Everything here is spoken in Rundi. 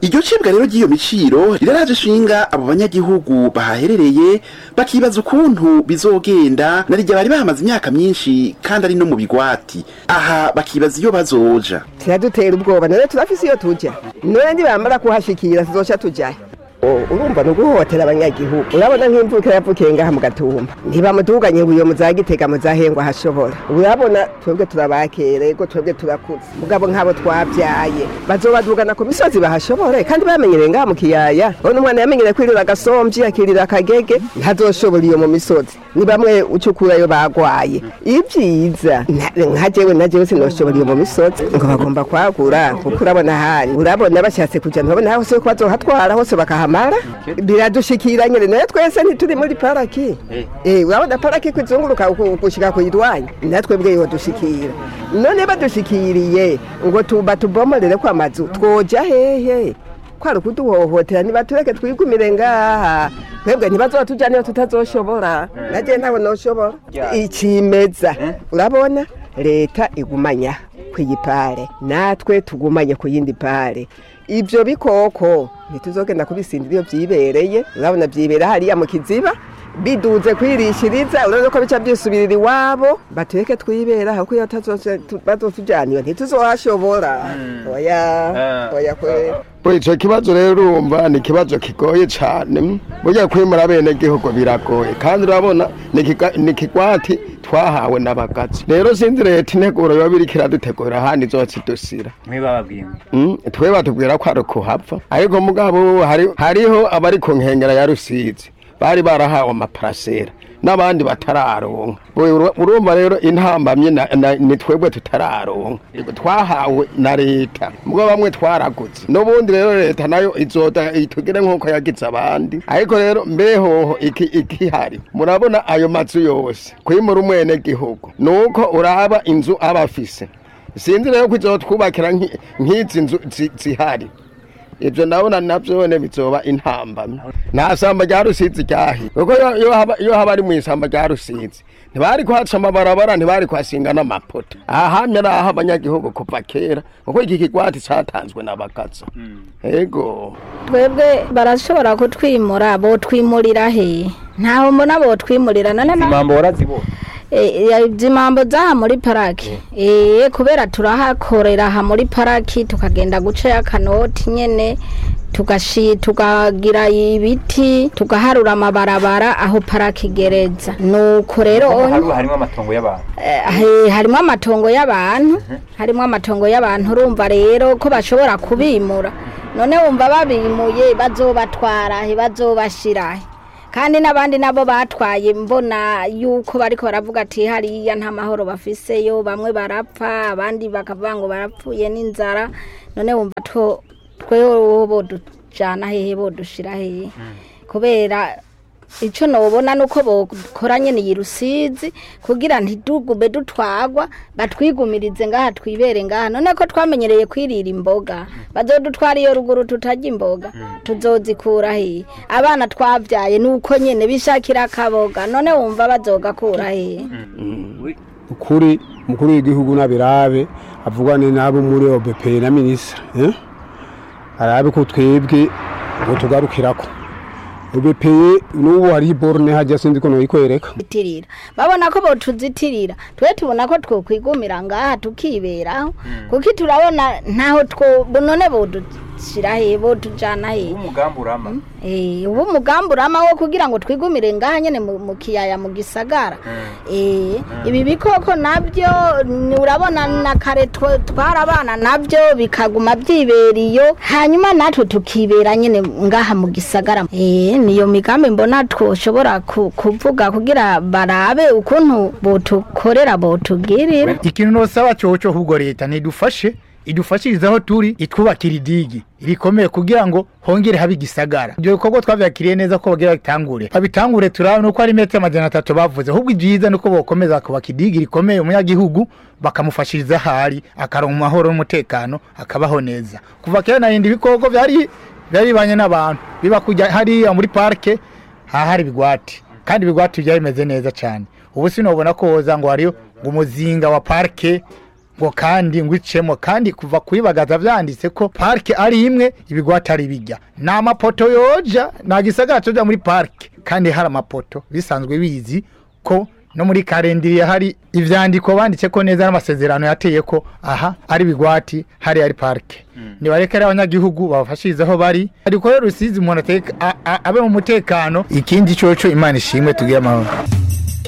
iryo cibwa rero ry'iyo miciro riraraje ishinga abo banyagihugu bahaherereye bakibaza ukuntu bizogenda na rirya bari bahamaze imyaka myinshi kandi ari no mu bigwati aha bakibaza iyo bazoja kiradutera ubwoba none turafise iyo tuja none nibamara kuhashikira tuzoca tujayo urumva ni uguhohotera abanyagihugu urabona nk'imvukira yavukiye ngaha mu gatumba ntibamuduganye ngo iyo muzagitega muzahengwa hashobora urabona twebwe turabakere ego twebwe turakuze mugabo nk'abo twabyaye bazobadugana ku misozi bahashobore kandi bamenyereye ngaha mu kiyaya urabona umwana yamenyereye kwirira agasomvyi akirira akagege ntazoshobora iyo mu misozi ni bamwe ucukurayo bagwaye ibyiza nka jewe na jewe sinoshobora iyo mu misozi ngo bagomba kwagura kuko urabona hari urabona bashatse kuja ntibabona hose ko bazohatwara hose bakahama mara biradushikira nyene nayo twese ntituri muri paraki eh urabona paraki kwizunguruka gushika kuyirwanya natwe bwe yo dushikira none badushikiriye ngo tuba tubomorere kwa mazu twoja hehe kwari kuduhohotera nibatureke twigumire ngaha twebwe ntibazotujya niyo tutazoshobora naje ntawe noshobora ikimeza urabona leta igumanya kwiyipare natwe tugumanye ku yindi pare ibyo bikoko ntituzogenda kubisindira iyo byibereye urabona byibera hariya mu kiziba biduze kwirishiriza urabona ko bica byisubirira iwabo batureke twibera kuko iyo bazotujyaniwe ntituzohashobora oya oya kwera icyo kibazo rero urumva ni ikibazo kigoye cyane burya kwimura bene gihugu biragoye kandi urabona ni ikigwati twahawe n'abagazi rero sinzi leta integuro yoba iriko iradutegura ahandi izotse idusira twe batubwira ko ari ukuhapfa ariko mugabo hariho abari ku nkengera ya rusizi bari barahawe amaparasera n'abandi batararonka urumva rero intambamye ni twebwe tutararonka twahawe na leta mubwo bamwe twaragutse n'ubundi rero leta nayo izoda itugire nk'uko yagize abandi ariko rero mbehoho ikihari murabona ayo mazu yose kwimura umwene gihugu ni uko uraba inzu aba afise sinzi rero ko izotwubakira nk'izi nzu zihari ibyo ndabona nabyo bone bizoba intambamye nta samba rya rusizi ryahi kuko iyo haba ari mu isamba rya rusizi ntibari kuhaca amabarabara ntibari kuhasinga n'amapoto aha hamye ari aho abanyagihugu kuva kera kuko iki kigwati cyatanzwe n'abagaza ego twebwe barashobora kutwimura botwimurira he ntaho mbona botwimurira none impambo warazibona impambo zaha muri paraki eee kubera turahakorera aha muri paraki tukagenda gucayo akanoti nyine tukagira ibiti tugaharura amabarabara aho paraki igereza nuko rero harimo amatongo y'abantu harimo amatongo y'abantu harimo amatongo y'abantu urumva rero ko bashobora kubimura none wumva babimuye bazobatwara he bazobashira he kandi n'abandi nabo batwaye mbona yuko bariko baravuga ati hariya nta mahoro bafiseyo bamwe barapfa abandi bakavuga ngo barapfuye n'inzara none wumva to twewe bodujana hehe bodushira hehe kubera icyo nubona ni uko bokora nyine iyi rusizi kugira ntitugume dutwagwa batwigumirize ngaha twibere ngaha none ko twamenyereye kwirira imboga bazodutwara iyo ruguru tutarya imboga tuzozikura hehe abana twabyaye ni uko nyine bishakira akaboga none wumva bazogakura hehe ukuri umukuru w'igihugu n'abirabe avugane n'abo muri obp na minisitiri arabe ko twebwe ngo tugarukirako ubepeye n'ubu hari borne hajya sindi ko noyikwereka itirira babona ko botuzitirira twe tubona ko twokwigumira ngaha tukiberaho kuko turabona ntaho two none bodushira he bodujana he umugambi urama eh ubu umugambi urama wo kugira ngo twigumire ngaha nyene mu kiyaya mu gisagara eh ibi bikoko nabyo urabona na kare twarabana nabyo bikaguma byiberiyo hanyuma natwe tukibera nyene ngaha mu gisagara eh niyo migambi mbona twoshobora kuvuga kugira barabe ukuntu botukorera botugirira ikintu nosaba coco ahubwo leta nidufashe idufashirize aho turi itwubakira idigi rikomeye kugira ngo hongere habe igisagara ibyo bikorwa twavyakiriye neza ko bagira bitangure babitangure turabona nuko ari metero amajana atatu bavuze ahubwo ibyiza nuko bokomeza kubaka idigi rikomeye umunyagihugu bakamufashiriza ahari akaronka amahoro n'umutekano akabaho neza kuva kera narindi ibikoko vyari byari bibanye n'abantu biba kujya hariya muri parike hahari ibigwati kandi ibigwati byari bimeze neza cyane ubu sinobona ko woza ngo hariyo ngo umuzinga wa parike ngo kandi ngo icemo kandi kuva kuyibagaza vyanditse ko parike ari imwe ibigwati ari bijya ni amapoto yoja nta gisagara coja muri parike kandi hari amapoto bisanzwe bizi ko no muri karendiriye hari ivyandiko banditse ko neza n'amasezerano yateye ko aha ari bigwati hari ari parike nibareke rero abanyagihugu babafashirize aho bari ariko rero rusizi umuntu ateka a- a- abe mu mutekano ikindi coco imana ishimwe tugire amahoro